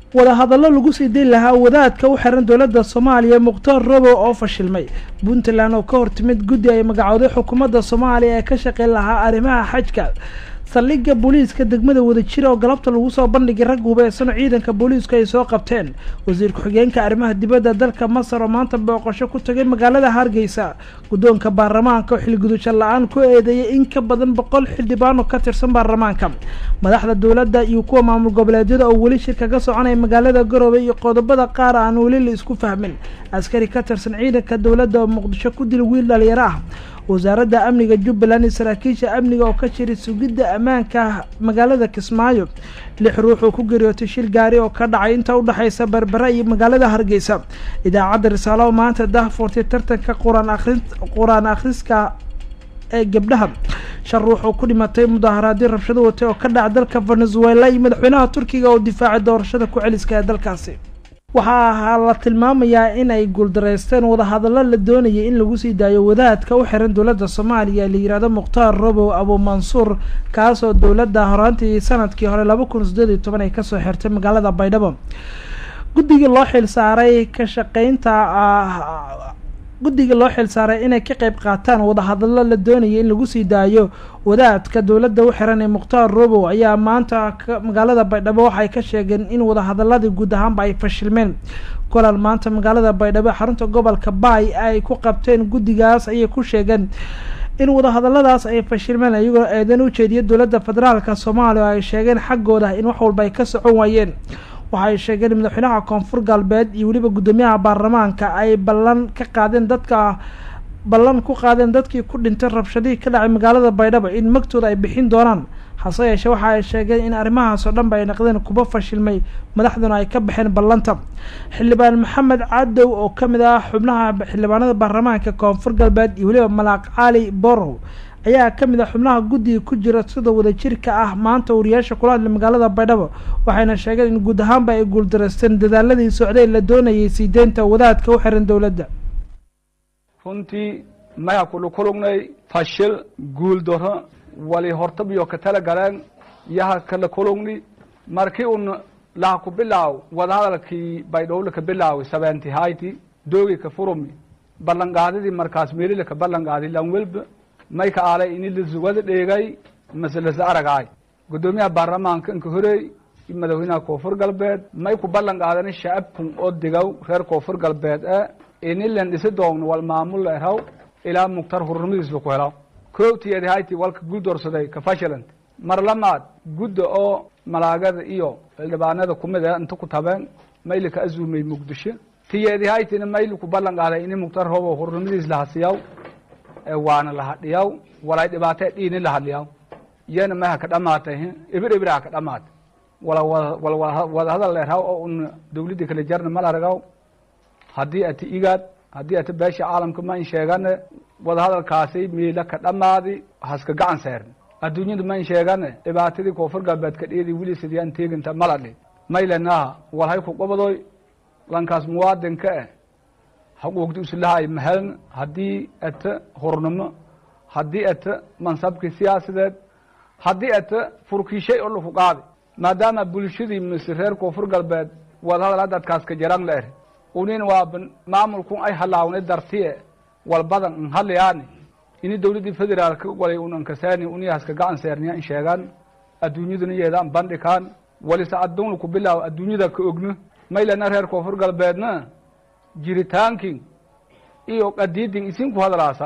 wadahadallo lagu sii dayn lahaa wadaadka u xiran dowladda soomaaliya mukhtaar robow oo fashilmay puntland oo ka hortimid guddi ay magacooday xukuumadda soomaaliya ee ka shaqeyn lahaa arrimaha xajka saldhigga booliiska degmada wadajira oo galabta lagu soo bandhigay rag hubeysano ciidanka booliisku ay soo qabteen wasiir ku-xigeenka arrimaha dibadda dalka masar oo maanta booqasho ku tagay magaalada hargeysa guddoonka baarlamaanka oo xilgudusho la-aan ku eedeeyay in ka badan boqol xildhibaan oo ka tirsan baarlamaanka madaxda dowladda iyo kuwa maamul goboleedyada oo weli shir kaga soconaya magaalada garoobey iyo qodobada qaar aan weli la isku fahmin askari ka tirsan ciidanka dowladda oo muqdisho ku dil wiil dhalinyaro ah wasaaradda amniga jubbaland iyo saraakiisha amniga oo ka jiray sugidda ammaanka magaalada kismaayo lix ruux oo ku geeriyootay shil gaari oo ka dhacay inta udhexaysa berbera iyo magaalada hargeysa idaacadda risaalo oo maanta dahfurtay tartanka quraan akhri qur-aan akhriska ee gabdhaha shan ruux oo ku dhimatay mudaaharaadyo rabshado watay oo ka dhaca dalka venezuela iyo madaxweynaha turkiga oo difaacay doorashada ku celiska ee dalkaasi waxaa la tilmaamayaa in ay guuldareysteen wadahadallo la doonayay in lagu sii daayo wadaadka u xiran dowladda soomaaliya la yihahdo mukhtaar robow abu mansuur kaasoo dowladda horaantii sanadkii hore laba kun sideed iyo toban ay kasoo xirtay magaalada baydhabo guddigii loo xil saaray ka shaqeynta guddiga loo xil saaray inay ka qeyb qaataan wadahadallo la doonayay in lagu sii daayo wadaadka dowladda u xiran ee mukhtaar robow ayaa maanta magaalada baydhabo waxay ka sheegeen in wadahadaladii guud ahaanba ay fashilmeen kolal maanta magaalada baydhabo xarunta gobolka baay ay ku qabteen guddigaas ayay ku sheegeen in wadahadaladaas ay fashilmeen iyagoo eedan u jeediya dowladda federaalka soomaaliya oo ay sheegeen xaggooda in wax walba ay ka socon waayeen waxay sheegeen madaxweynaha koonfur galbeed iyo weliba guddoomiyaha baarlamaanka ay ballan ka qaadeen dadka ballan ku qaadeen dadkii ku dhintay rabshadihii ka dhacay magaalada baydhabo in magtooda ay bixin doonaan hase yeeshee waxa ay sheegeen in arrimahaasoo dhanba ay naqdeen kuba fashilmay madaxduna ay ka baxeen ballanta xildhibaan maxamed cadow oo ka mid ah xubnaha xildhibaanada baarlamaanka koonfur galbeed iyo weliba malaaq cali borow ayaa ka mid ah xubnaha guddiga ku jira sida wadajirka ah maanta wariyaasha kula hadlay magaalada baydhabo waxayna sheegeen in guud ahaanba ay guuldareysteen dadaaladii socday la doonayay sii deynta wadaadka u xiran dowladda runtii maya kulu kulugnay fashil guuldaro wali hortabiyo ka tala galeen yaha kala kulugni markii un laha ku bilaaw wadahadalkii baydhowle ka bilaawi sabeenti hayti doogi ka furumi ballanqaadidii markaas meelila ka ballanqaadi lan welba may ka aalay ini lasugada dheegay mase lasa aragaay guddoomiyaha baarlamaanka inka horey madaxweynaha koonfur galbeed may ku ballan qaadani shacabkun oo digow reer koonfur galbeed e ini len dhisi doogno wal maamul la eraw ilaa mugtar hurnimadiisba ku helaw koogtiyadi hayti walka guuldoorsaday ka fashilant mar lamaad gudda oo malaagada iyo xildhibaanada kumid e inta ku tabeen mayli ka azuumay muqdisho tiyedi haytina mayli ku ballan qaaday ini mugtar hobo hurnimadiis lahasiyaw waana lahadhiyaw walay dhibaatee dhiini lahadliyaw yana maha ka dhamaatay ibir ibiraha ka dhamaatay wala wala wadahadal leerhaw oo un dawladda kala jarna mal aragaw haddii ati igaad haddii ati beesha caalamka ma in sheegane wadahadalkaasi miila ka dhamaadi haska gacan seern adduunyada ma in sheegane dhibaatadii koonfur galbeed ka dhiyadii wili sidiyaan teeginta maladhi maylenaha walhay ku qabadoy lankaas muwaadinka eh xuquuqdi usilahay maheln haddii ata hurnimo haddii ata mansabkii siyaasideed haddii ata furkiishay oo laku qaadi maadaama bulshadii mise reer koonfur galbeed wadahadal hadadkaas ka jaran la er unin waa maamulkun ay halaawna dartiye walbadan n hadlayaani ini dawladdii federaalka walay un ankasaani uniyahaska gacan seerniya in sheegaan adduunyaduna yeedaan bandhikaan walise adduun laku bilaaw adduunyada ka ogno maylana reer koonfur galbeedna jiritaankii iyo qadiidin isinku hadalaasa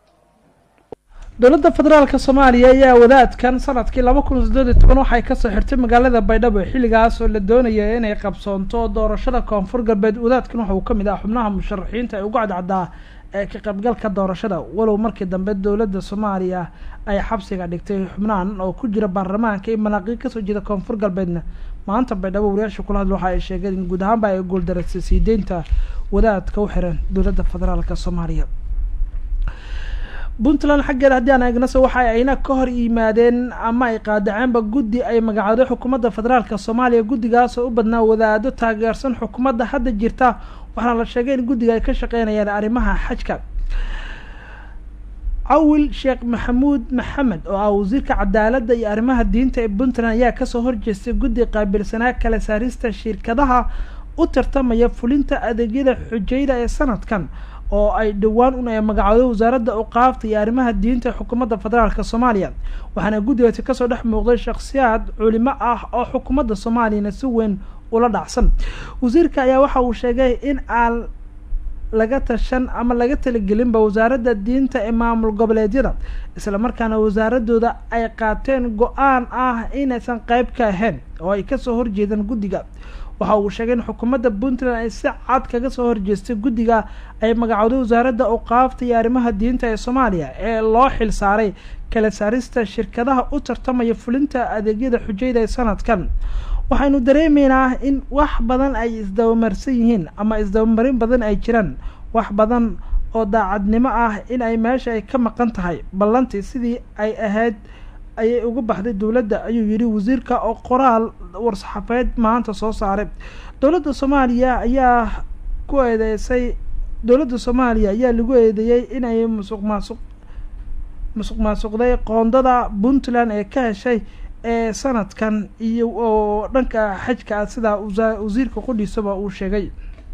dowladda federaalka soomaaliya ayaa wadaadkan sanadkii laba kun siddeed iyo toban waxay kasoo xirtay magaalada baydhabo xilligaas oo la doonaya inay qabsoonto doorashada koonfur galbeed wadaadkan waxa uu ka mid ah xubnaha musharaxiinta ee ugu cadcaddaa ee ka qaybgalka doorashada walow markii dambe dowladda soomaaliya ay xabsiga dhigtay xubnahan oo ku jira baarlamaanka iyo malaaqiin kasoo jeeda koonfur galbeedna maanta baydhabo wariyaasha kula hadla waxa ay sheegeen in guud ahaanba ay guuldareysay sii deynta wadaadka u xiran dowladda federaalka soomaaliya puntland xaggeeda haddii aan eegnase waxa ayna ka hor yimaadeen ama ay qaadaceenba guddi ay magacooday xukuumadda federaalka soomaaliya guddigaas oo u badnaa wadaado taageersan xukuumadda hadda jirta waxaana la sheegay in guddiga ay ka shaqeynayaan arrimaha xajka cawil sheekh maxamuud maxamed oo ah wasiirka cadaaladda iyo arrimaha diinta ee puntland ayaa kasoo horjeestay guddi qaabilsanaa kala saarista shirkadaha u tartamaya fulinta adeegyada xujayda ee sanadkan oo ay dhowaan un ay magacooday wasaaradda uqaafta iyo arrimaha diinta ee xukuumadda federaalk soomaaliya waxaana guddigaasi kasoo dhex muuqday shakhsiyaad culimo ah oo xukuumadda soomaaliyana si weyn ula dhacsan wasiirka ayaa waxa uu sheegay in aan laga tashan ama laga talagelinba wasaaradda diinta ee maamul goboleedyada islamarkaana wasaaradooda ay qaateen go-aan ah inaysan qeyb ka ahayn oo ay kasoo horjeedaan guddiga waxa uu sheegay in xukuumadda puntland ay si cad kaga soo horjeestay guddiga ay magacowday wasaaradda uqaafta iyo arrimaha diinta ee soomaaliya ee loo xil saaray kala saarista shirkadaha u tartamaya fulinta adeegyada xujayda ee sanadkan waxaynu dareemeynaa in wax badan ay isdabamarsan yihiin ama isdabamarin badan ay jiraan wax badan oo daacadnimo ah in ay meesha ay ka maqan tahay ballantii sidii ay ahayd ayay uga baxday dowladda ayuu yidhi wasiirka oo qoraal war-saxaafeed maanta soo saaray dowladda soomaaliya ayaa ku eedeysay dowladda soomaaliya ayaa lagu eedeeyey inay musuq maasuq musuq maasuqday qoondada puntland ee ka heshay ee sanadkan iyo oo dhanka xajka ah sidaa wasiirka qudhiisaba uu sheegay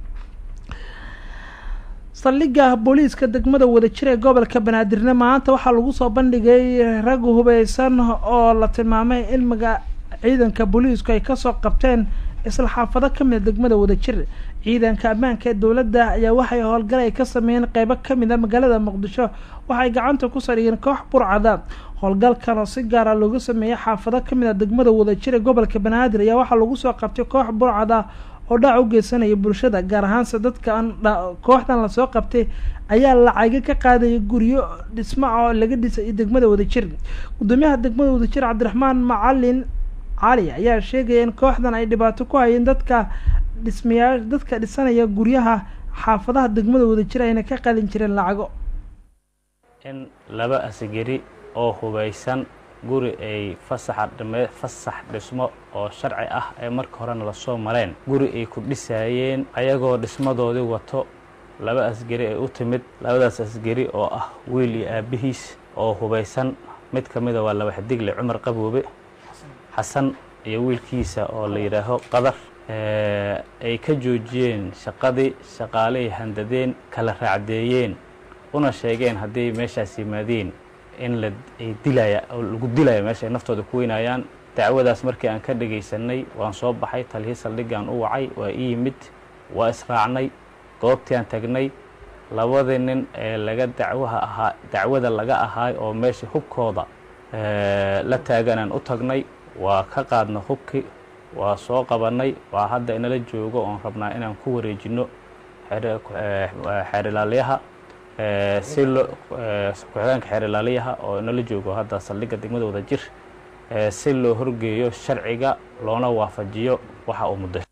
saldhigga booliiska degmada wadajir ee gobolka banaadirne maanta waxaa lagu soo bandhigay rag hubeysan oo la tilmaamay in maga ciidanka booliisku ay kasoo qabteen isla xaafado kamida degmada wadajir ciidanka ammaanka ee dowladda ayaa waxay howlgal ay ka sameeyeen qeybo kamid a magaalada muqdisho waxay gacanta ku sariyeen koox burcada howlgalkan oo si gaara loogu sameeyey xaafado kamid a degmada wadajir ee gobolka banaadir ayaa waxaa lagu soo qabtay koox burcada oo dhac u geysanaya bulshada gaar ahaanse dadkan kooxdan lasoo qabtay ayaa lacaga ka qaadaya guryo dhismo oo laga dhisay degmada wadajir gudoomiyaha degmada wadajir cabdiraxmaan macalin cali ayaa sheegaya in kooxdan ay dhibaato ku hayeen dadka dhismayaa dadka dhisanaya guryaha xaafadaha degmada wadajir ayna ka qalin jireen lacago in laba asgari oo hubaysan guri ay fasaxa dhame fasax dhismo oo sharci ah ee marka horena lasoo mareen guri ay ku dhisaayeen ayagoo dhismadoodii wato laba asgari ay u timid labadaas asgari oo ah wiil iyo aabbihiis oo hubaysan mid ka mida waa laba xidigle cumar qaboobe xasan iyo wiilkiisa oo la yidhaaho qadar ay ka joojiyeen shaqadii shaqaaley handadeen kala raacdeeyeen una sheegeen hadday meeshaas yimaadeen in la ay dilaya oo lagu dilaya meesha ay naftooda ku weynayaan dacwadaas markii aan ka dhegaysanay waan soo baxay talihii saldhiggaan u wacay waa ii yimid waa israacnay goobtii aan tagnay labadii nin ee laga dacwaha ahaa dacwada laga ahaay oo meesha hubkooda la taaganaan u tagnay waa ka qaadna hubki waa soo qabannay waa hadda inala joogo oon rabnaa inaan ku wareejinno xeerilaalyaha si loo ku-xigeenka xeerilaaliyaha oo inala joogo hadda saldhigga degmada wadajir si loo horgeeyo sharciga loona waafajiyo waxa uu muddo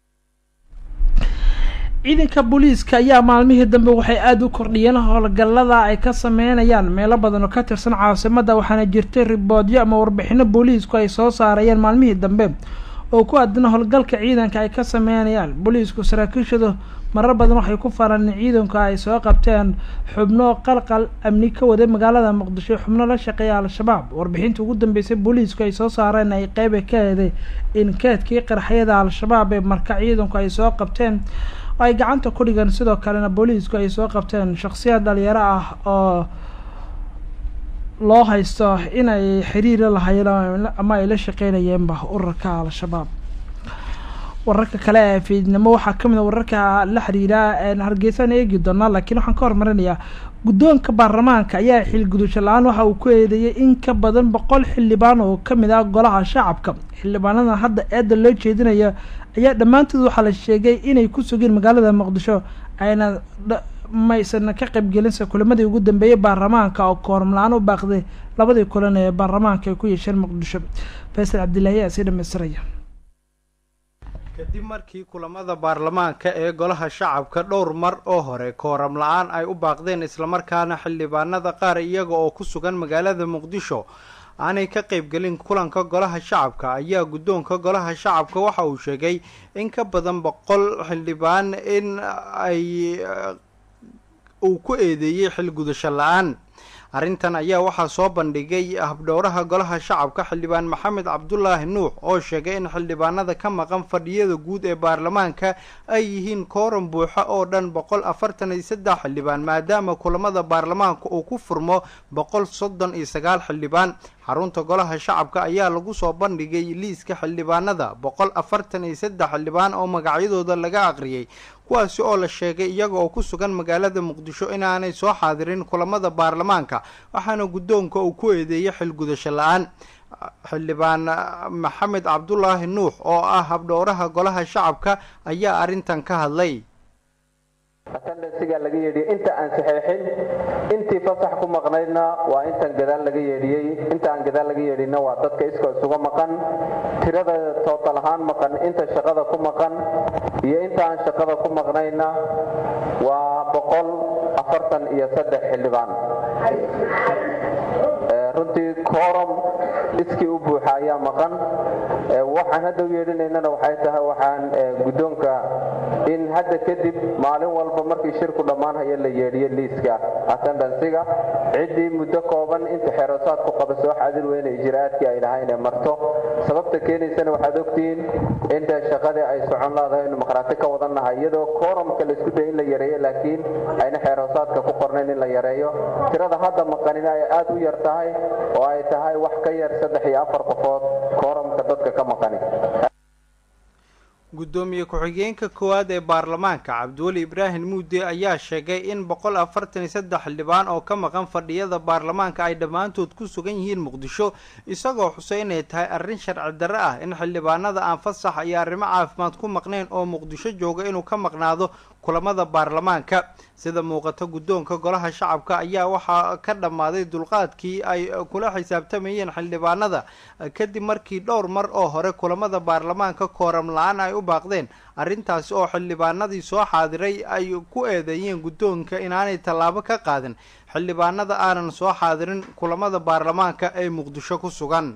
ciidanka booliiska ayaa maalmihii dambe waxay aada u kordhiyeen howlgallada ay ka sameynayaan meelo badan oo ka tirsan caasimadda waxaana jirtay riboodyo ama warbixino booliisku ay soo saarayeen maalmihii dambe oo ku aadana howlgalka ciidanka ay ka sameynayaan booliisku saraakiishadu marar badan waxay ku faraan in ciidanku ay soo qabteen xubno qalqal amni ka waday magaalada muqdisho xubno la shaqeeya al-shabaab warbixinta ugu dambeysay booliisku ay soo saareen ay qeyba ka heday in keedkii qarxyada al-shabaab ee marka ciidanku ay soo qabteen ay gacanta ku dhigan sidoo kalena booliisku ay soo qabteen shakhsiyaad dhalinyaro ah oo loo haysto inay xiriira lahaayeen ama ay la shaqeynayeenba urarka al-shabaab wararka kale ee fiidnimo waxaa kamid a wararka la xiriira hargeysaan eegi doonaa laakiin waxaan ka hormarinayaa guddoonka baarlamaanka ayaa xilgudusho la-aan waxa uu ku eedeeyay in ka badan boqol xildhibaan oo kamid ah golaha shacabka xildhibaanada hadda eedda loo jeedinaya ayaa dhammaantood waxaa la sheegay inay ku sugeen magaalada muqdisho ayna maysan ka qaybgelinse kulamadii ugu dambeeyay baarlamaanka oo kooram la-aan u baaqday labadii kulan ee baarlamaanka ay ku yeesheen muqdisho faysal cabdilaahi ayaa sii dhamaystiraya kadib markii kulamada baarlamaanka ee golaha shacabka dhowr mar oo hore kooram la-aan ay u baaqdeen islamarkaana xildhibaanada qaar iyaga oo ku sugan magaalada muqdisho aanay ka qaybgelin kulanka golaha shacabka ayaa guddoonka golaha shacabka waxa uu sheegay in ka badan boqol xildhibaan in ay uu ku eedeeyey xilgudasho la-aan arrintan ayaa waxaa soo bandhigay habdhowraha golaha shacabka xildhibaan maxamed cabdulaahi nuux oo sheegay in xildhibaanada ka maqan fadhiyada guud ee baarlamaanka ay yihiin kooran buuxa oo dhan boqol afartan iyo saddex xildhibaan maadaama kulamada baarlamaanka uu ku furmo boqol soddon iyo sagaal xildhibaan xarunta golaha shacabka ayaa lagu soo bandhigay liiska xildhibaanada boqol afartan iyo saddex xildhibaan oo magacyadooda laga aqriyay kuwaasi oo la sheegay iyaga oo ku sugan magaalada muqdisho inaanay soo xaadirin kulamada baarlamaanka waxaana guddoonka uu ku eedeeyay xilgudasho la-aan xildhibaan maxamed cabdulaahi nuux oo ah habdhowraha golaha shacabka ayaa arrintan ka hadlay atendansigaa laga yeedhiyey inta aan saxeexin intii fasax ku maqnaydna waa intan gadaal laga yeedhiyey inta aan gadaal laga yeedhinna waa dadka iskoo isuga maqan tirada tootal ahaan maqan inta shaqada ku maqan iyo inta aan shaqada ku maqnaynna waa boqol afartan iyo saddex xildhibaan runtii kooram iskii u buuxa ayaa maqan waxaan hadda u yeedhinaynana waxay tahay waxaan guddoonka in hadda kadib maalin walba markii shirku dhammaanhaya la yeedhiyo liiska attendansiga ciddii muddo kooban inta xeerosaadku qaba soo xaadir weyne ijraa'aadkii ay lahayn ee marto sababta keenaysana waxaad ogtihiin inta shaqadii ay socon laadahay inu maqhraati ka wadannahay iyadoo kooramka la isku daya in la yareeyo laakiin ayna xeerosaadka ku qornayn in la yareeyo tirada hadda maqanina ay aad u yar tahay oo ay tahay wax ka yar saddex iyo afar qofood kooramka dadka ka maqani guddoomiye ku-xigeenka koowaad ee baarlamaanka cabdiweli ibraahim muude ayaa sheegay in boqol afartan iyo saddex xildhibaan oo ka maqan fadhiyada baarlamaanka ay dhammaantood ku sugan yihiin muqdisho isagoo xusay inay tahay arrin sharci darre ah in xildhibaanada aan fasax iyo arrimo caafimaad ku maqnayn oo muqdisho jooga inuu ka maqnaado kulamada baarlamaanka sida muuqata guddoonka golaha shacabka ayaa waxaa ka dhammaaday dulqaadkii ay kula xisaabtamayeen xildhibaanada kadib markii dhowr mar oo hore kulamada baarlamaanka kooram la-aan ay u baaqdeen arrintaasi oo xildhibaanadii soo xaadiray ay ku eedeeyeen guddoonka inaanay tallaabo ka qaadin xildhibaanada aanan soo xaadirin kulamada baarlamaanka ee muqdisho ku sugan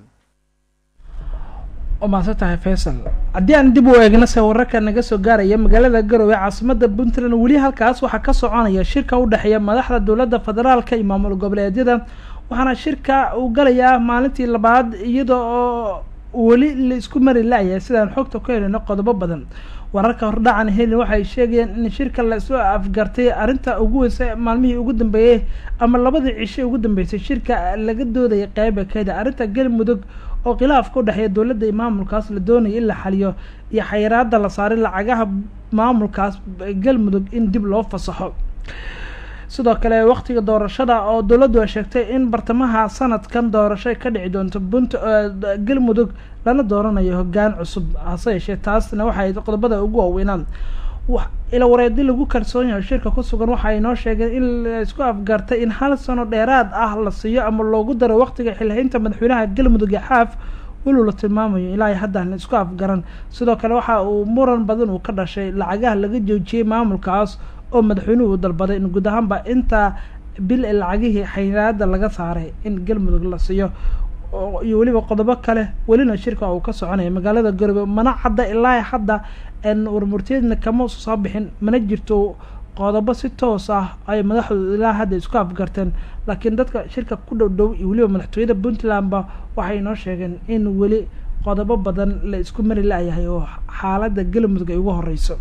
umaasan tahay faysal haddii aan dib u eegna se wararka naga soo gaaraya magaalada garowe caasimada puntland weli halkaas waxaa ka soconaya shirka u dhexeeya madaxda dowladda federaalka iyo maamul goboleedyada waxaana shirka uu galayaa maalintii labaad iyada oo weli la isku mari la-yahay sidaan xogta ku helino qodobo badan wararka hordhacan helin waxay sheegayeen in shirka la isu afgartay arrinta ugu weysa maalmihii ugu dambeeyey ama labadii cisho ugu dambeysay shirka laga doodaya qeyba keeda arrinta galmudug oo khilaafka u dhexeeya dowladda iyo maamulkaas la doonaya in la xaliyo iyo xayiraada la saaray lacagaha maamulkaas galmudug in dib loo fasaxo sidoo kale waqtiga doorashada oo dowladdu ay sheegtay in bartamaha sanadkan doorasho ka dhici doonto bunt galmudug lana dooranayo hoggaan cusub hase yeeshee taasna waxay qodobada ugu waaweynaan ila wareedi lagu kalsoon yahay shirka ku sugan waxa ay noo sheegeen in la isku afgartay in hal sano dheeraad ah la siiyo ama loogu daro waqtiga xilhaynta madaxweynaha galmudug ee xaaf walow la tilmaamayo ilaa haddaan isku afgaran sidoo kale waxa uu muran badan uu ka dhashay lacagaha laga joojiyey maamulkaas oo madaxweynuhu uu dalbaday in guud ahaanba intaa bil ee lacagihii xayiraada laga saaray in galmudug la siiyo iyo weliba qodobo kale welina shirka uu ka soconaya magaalada garowe mana cadda ilaa hadda warmurteedna kama soo bixin mana jirto qodobo si toos ah ay madaxdooda ilaa hadda isku afgarteen laakiin dadka shirka ku dhow dhow iyo weliba madaxtooyada puntlandba waxay noo sheegeen in weli qodobo badan la isku mari la-yahay oo xaaladda galmudug ay ugu horeyso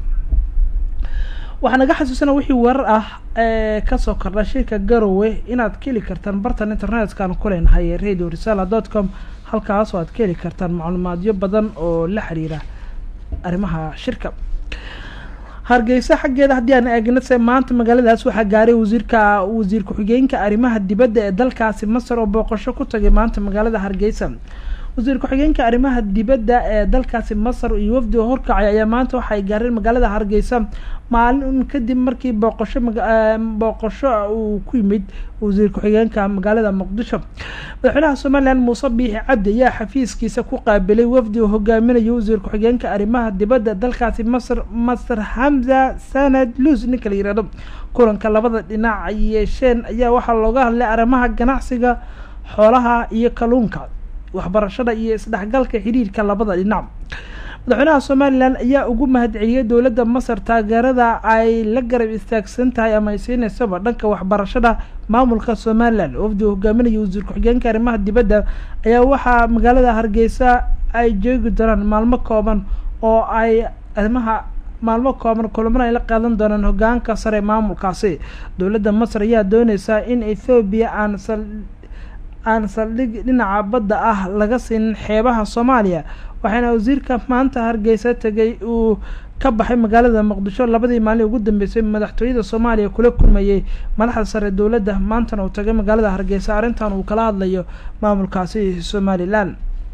waxaa naga xasuusana wixii warar ah ee kasoo kordha shirka garowe inaad ka heli kartaan bartan internet-kan ku leenahay radio risala dot com halkaas oo aad ka heli kartaan macluumaadyo badan oo la xiriira arrimaha shirka hargeysa xaggeeda haddii aan eegna se maanta magaaladaas waxaa gaaray wasiirka wasiir ku-xigeenka arrimaha dibadda ee dalkaasi masar oo booqasho ku tagay maanta magaalada hargeysa wasiir ku-xigeenka arrimaha dibadda ee dalkaasi masar iyo wafdi oo horkacay ayaa maanta waxay gaareen magaalada hargeysa maalin un kadib markii booqasho booqasho uu ku yimid wasiir ku-xigeenka magaalada muqdisho madaxweynaha somalilan muuse biixi cabdi ayaa xafiiskiisa ku qaabilay wafdi oo hogaaminayo wasiir ku-xigeenka arrimaha dibadda dalkaasi masar masar hamza sanad lus ninka la yihahdo kulanka labada dhinac ay yeesheen ayaa waxaa looga hadlay arrimaha ganacsiga xoolaha iyo kalluunka waxbarashada iyo isdhexgalka xiriirka labada dhinac madaxweynaha somalilan ayaa ugu mahadceliyey dowladda masar taageerada ay la garab istaagsan tahay ama ay siineysaba dhanka waxbarashada maamulka somalilan wafdi hogaaminaya wasiir ku-xigeenka arrimaha dibadda ayaa waxaa magaalada hargeysa ay joogi doonaan maalmo kooban oo ay arrimaha maalmo kooban kulamana ay la qaadan doonaan hogaanka sare maamulkaasi dowladda masar ayaa dooneysaa in ethoobiya aan sal aan saldhig dhinaca badda ah laga siinin xeebaha soomaaliya waxaana wasiirka maanta hargeysa tegay uu ka baxay magaalada muqdisho labadii maalin ugu dambeysay madaxtooyada soomaaliya kula kulmayey madaxda sare dowladda maantana uu tagay magaalada hargeysa arrintan uu kala hadlayo maamulkaasi somalilan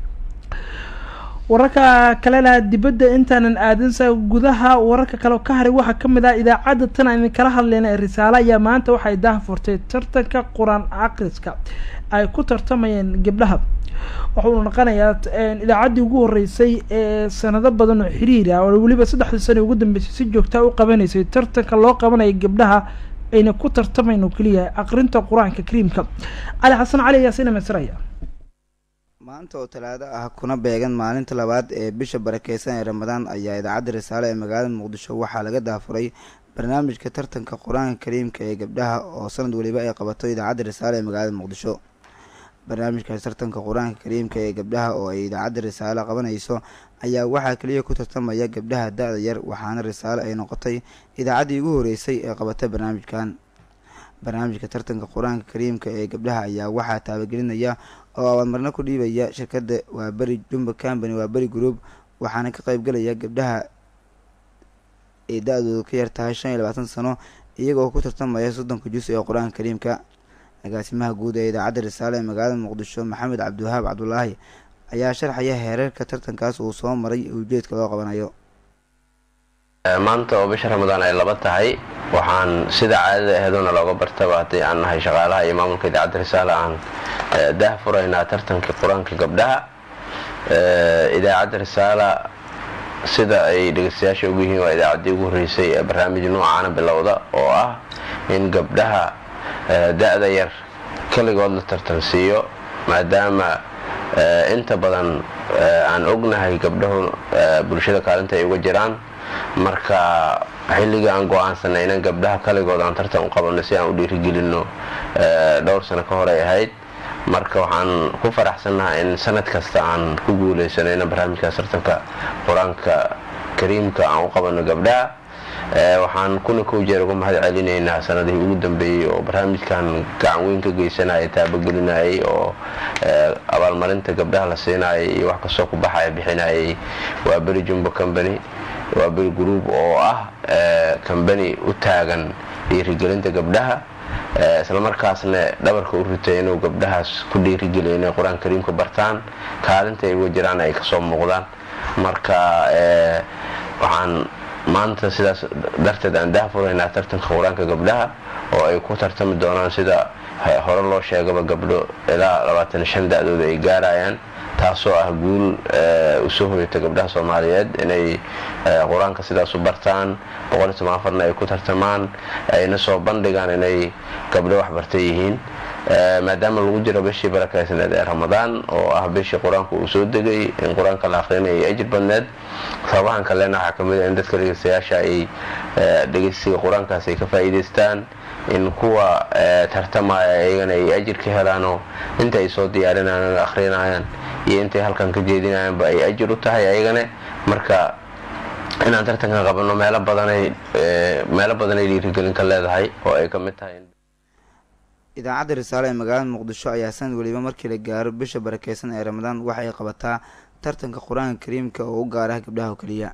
wararka kalena dibadda intaanan aadinsa gudaha wararka kale ka haray waxaa kamid ah idaacadda tan aan idinkala hadlayna ee risaale ayaa maanta waxay daahfurtay tartanka qur-aan akhriska ay ku tartamayeen gabdhaha wuxuu noqonayaa idaacaddii ugu horeysay ee sanado badan oo xiriir ah oo weliba saddexdii sano ugu dambeysay si joogtaa u qabanaysay tartanka loo qabanaya gabdhaha ayna ku tartamayn oo keliya aqrinta qur-aanka kariimka cali xasan cali ayaa sina masraya maanta oo talaado ah kuna beegan maalinta labaad ee bisha barakeysan ee ramadaan ayaa idaacadda risaale ee magaalada muqdisho waxaa laga daafuray barnaamijka tartanka qur-aanka kariimka ee gabdhaha oo sanad weliba ay qabato idaacadda risaale ee magaalada muqdisho barnaamijkaas tartanka qur-aanka kariimka ee gabdhaha oo ay idaacadda risaale qabanayso ayaa waxaa keliya ku tartamaya gabdhaha da-da yar waxaana risaale ay noqotay idaacaddii ugu horeysay ee qabatay barnaamijkan barnaamijka tartanka qur-aanka kariimka ee gabdhaha ayaa waxaa taabagelinaya oo abaalmarno ku dhiibaya shirkadda waa beri jumba company waa beri group waxaana ka qeybgalaya gabdhaha ay da-doodu ka yar tahay shan iyo labaatan sano iyagoo ku tartamaya soddonka jus ee qur-aanka kariimka agaasimaha guud ee idaacadda risaale ee magaalada muqdisho maxamed cabdiwahaab cabdulaahi ayaa sharxaya heerarka tartankaas uu soo maray ujeedka loo qabanayo maanta oo bisha ramadaan ay laba tahay waxaan sida caadada aheeduna looga bartaba haddii aan nahay shaqaalaha iyo maamulka idaacadda risaale aan daah furaynaa tartankii qur-aanka gabdhaha idaacadda risaala sida ay dhegeystayaasha ugu yihiin waa idaacaddii ugu horreysay ee barnaamij noocaana bilowda oo ah in gabdhaha da-da yar keligood la tartansiiyo maadaama inta badan aan ognahay gabdhahu bulshada kaalinta ay uga jiraan marka xilligii aan go-aansanay inan gabdhaha kaligood aan tartan u qabanno si aan u dhiirigelinno dhowr sano ka hor ay ahayd marka waxaan ku faraxsannaha in sanad kasta aan ku guuleysanayna barnaamijkaas tartanka qur-aanka kariimka aan u qabanno gabdhaha waxaan kuna kow jeer uga mahad celinaynaa sanadihii ugu dambeeyey oo barnaamijkan gacan weyn ka geysanaya taabagelinayay oo abaalmarinta gabdhaha la siinayay iyo wax kastoo ku baxaya bixinayay waa beri jumbo company waa beri group oo ah combany u taagan dhiirigelinta gabdhaha islamarkaasna dhabarka u ritay inuu gabdhahaas ku dhiirigeliyo inay qur-aan kariimka bartaan kaalinta ay uga jiraan ay kasoo muuqdaan marka waxaan maanta sidaas darteed aan daahfuraynaa tartanka qur-aanka gabdhaha oo ay ku tartami doonaan sida hore loo sheegaba gabdho ilaa labaatan shan da-dooda ay gaarayaan taasoo ah guul usoo hoyata gabdhaha soomaaliyeed inay qur-aanka sidaas u bartaan boqol iyo toban afarna ay ku tartamaan ayna soo bandhigaan inay gabdho waxbartay yihiin maadaama lagu jiro bishii barakaysneed ee ramadaan oo ah bishii qur-aanka uu soo degay in qur-aanka la aqrinaya ay ajir badneed sababahan kalena waxaa kamid a in dadka dhegeystayaasha ay dhegeysiga qur-aankaas ay ka faa'iidaystaan in kuwa tartamaya iyagana ay ajir ka helaanoo inta ay soo diyaarinayaan akrinayaan iyo intay halkan ka jeedinayaanba ay ajir u tahay ayagane marka inaan tartankan qabanno meelo badanay meelo badanay dhiirigelin ka leedahay oo ay ka mid tahay idaacadda risaale ee magaalada muqdisho ayaa sanad weliba markii la gaaro bisha barakeysan ee ramadaan waxa ay qabataa tartanka qur-aanka kariimka oo u gaarah gabdhaha oo keliya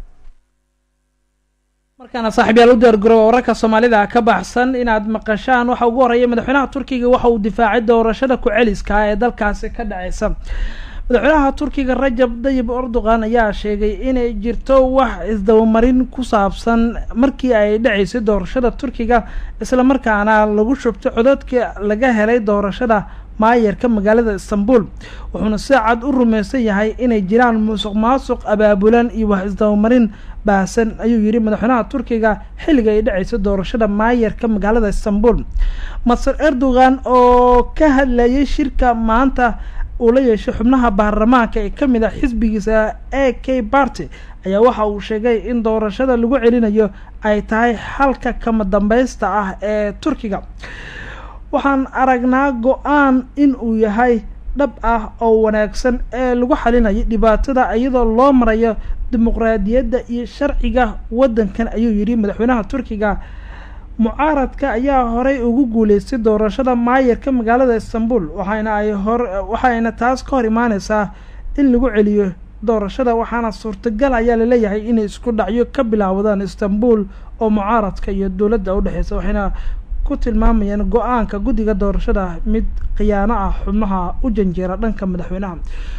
markaana saaxiibyaal u diyaargarooba wararka soomaalida ka baxsan inaad maqashaan waxa ugu horeeya madaxweynaha turkiga waxa uu difaacay doorashada ku-celiska ee dalkaasi ka dhaceysa madaxweynaha turkiga rajab dayib erdogan ayaa sheegay inay jirto wax isdabamarin ku saabsan markii ay dhaceysay doorashada turkiga islamarkaana lagu shubtay codadka laga helay doorashada maayarka magaalada istanbul wuxuuna si cad u rumeysan yahay inay jiraan musuq maasuq abaabulan iyo wax isdabamarin baahsan ayuu yihi madaxweynaha turkiga xilliga ay dhaceysay doorashada maayarka magaalada istanbul maser erdogan oo ka hadlayay shirka maanta uu la yeeshay xubnaha baarlamaanka ee kamid ah xisbigiisa a k party ayaa waxa uu sheegay in doorashada lagu celinayo ay tahay xalka kama dambeysta ah ee turkiga waxaan aragnaa go-aan in uu yahay dhab ah oo wanaagsan ee lagu xalinayo dhibaatada iyadoo loo marayo dimuqraadiyadda iyo sharciga waddankan ayuu yidhi madaxweynaha turkiga mucaaradka ayaa horey ugu guuleystay doorashada maayarka magaalada istanbul waxayna ay hor waxayna taas ka hor imaaneysaa in lagu celiyo doorashada waxaana suurtagal ayaa laleeyahay inay isku dhacyo ka bilaawdaan istanbul oo mucaaradka iyo dowladda udhexeysa waxayna ku tilmaamayaan go-aanka guddiga doorashada mid khiyaano ah xubnaha u janjeera dhanka madaxweynaha